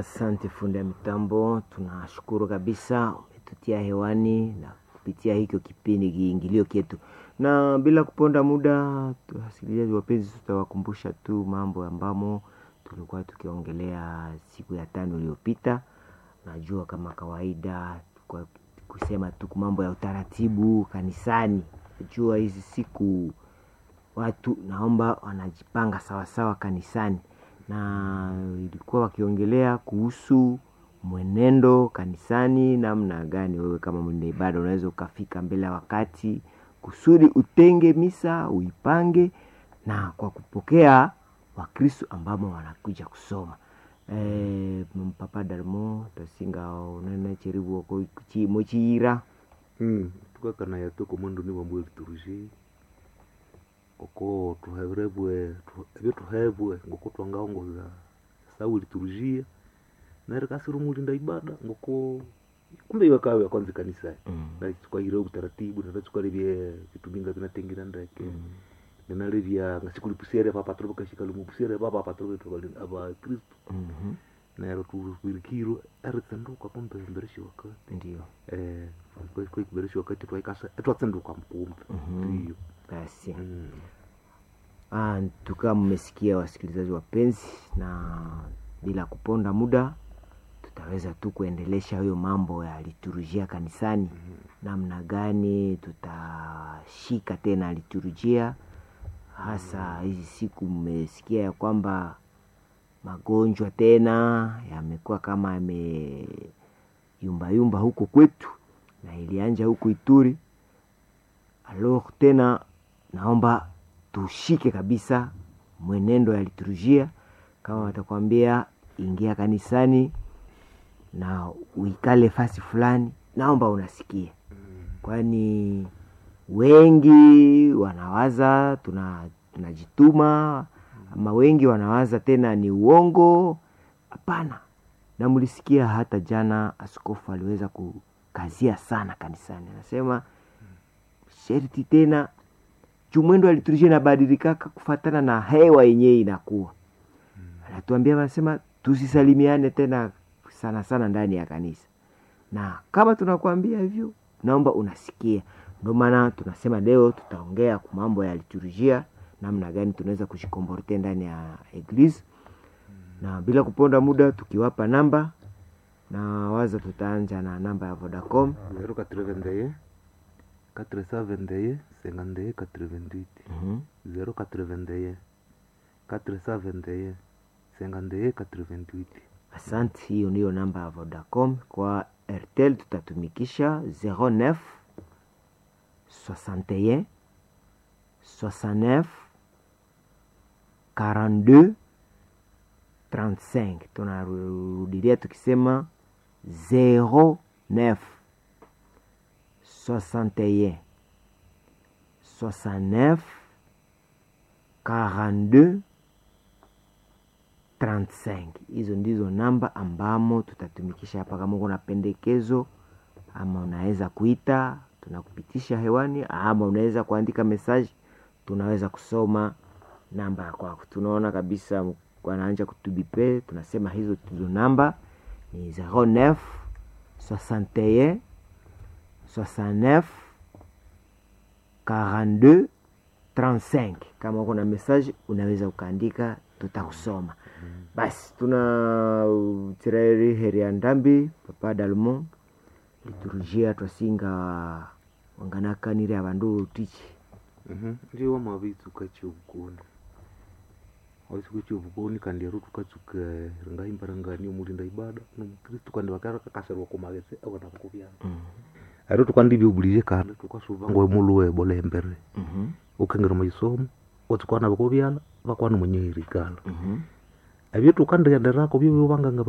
Asante fundi ya mitambo, tunashukuru kabisa umetutia hewani na kupitia hicho kipindi kiingilio kyetu, na bila kuponda muda, wasikilizaji wapenzi, tutawakumbusha tu mambo ambamo tulikuwa tukiongelea siku ya tano iliyopita. Najua kama kawaida kwa kusema tu mambo ya utaratibu kanisani. Najua hizi siku watu naomba wanajipanga sawasawa kanisani, na ilikuwa wakiongelea kuhusu mwenendo kanisani, namna gani wewe kama mwenda ibada unaweza ukafika mbele ya wakati kusudi utenge misa uipange, na kwa kupokea Wakristo ambamo wanakuja kusoma e, mpapa Dalmo tasinga unene cheribu oko chimo chira Mm, tukakana yatu komandu ni bamwe liturujia oko tuheburebwe tu- ebyo tuhebwe ngoko twangaongoza sawa liturujia nere kasiri mulinda ibada ngoko kumbe iwe kawe kwanza kanisa Mm. na tukahira utaratibu na tukalibye vituminga vinatengira ndeke ninalivya ngasikulipusere papa trobe kashikali mupusere papa papa trobe tukali aba kristo Mhm. nero tuwirikiro eritsenduka kumbe mbereshi wakati Ndio eh kwa kubereshi wakati twaikasa etwatsenduka mkumbe Mhm. ndiyo basi. Mm. Ah, tukawa mmesikia wasikilizaji wapenzi, na bila kuponda muda tutaweza tu kuendelesha hiyo mambo ya liturujia kanisani, namna gani tutashika tena liturujia, hasa hizi siku mmesikia ya kwamba magonjwa tena yamekuwa kama yameyumbayumba huko kwetu na ilianja huku Ituri. Alors tena naomba tushike kabisa mwenendo ya liturujia. Kama watakwambia ingia kanisani na uikale fasi fulani, naomba unasikia, kwani wengi wanawaza tuna tunajituma, ama wengi wanawaza tena ni uongo. Hapana, na mlisikia hata jana askofu aliweza kukazia sana kanisani, anasema sherti tena juu mwendo wa liturujia inabadilikaka kufatana na hewa yenyewe inakuwa anatuambia anasema tusisalimiane tena sana sana ndani ya kanisa, na kama tunakuambia hivyo, naomba unasikia. Ndio maana tunasema leo tutaongea kwa mambo ya liturujia, namna gani tunaweza kujikomporte ndani ya eglise, na bila kuponda muda, tukiwapa namba na waza tutaanja na namba ya Vodacom. zero quatre vingt quatre cent vingt cinquante quatre vingt Mhm. zero quatre vingt quatre cent vingt cinquante quatre vingt Asante, hiyo ndiyo namba ya Vodacom. Kwa Airtel tutatumikisha 09 61 69 42 35. Tunarudilia tukisema 09 61 69 42 35. Hizo ndizo namba ambamo tutatumikisha hapa. Kama uko na pendekezo ama unaweza kuita, tunakupitisha hewani, ama unaweza kuandika mesaji, tunaweza kusoma namba ya kwako. Tunaona kabisa wanaanja kutubipe, tunasema hizo hizo namba ni 09 61 69 42 35. Kama uko na message unaweza ukaandika, tutakusoma. Basi tuna tireri heria ndambi papa dalmo liturujia twasinga wanganakanire abandu tichi ndiyo wamavitsuka chiovukoni waitsuka chiovukoni kandi ero tukatsuka ringaimbirangani omulinda ibada nomukristu kandi vakarakakasirwa kumagese avana vakuvyana ero tukandivyobulize kandi tukasuva ngoe muluwe bolembere ukengera maisomo otsikwana vakuvyala vakwana mwenyeirikala evyo tukandienderako vyovyo vanganga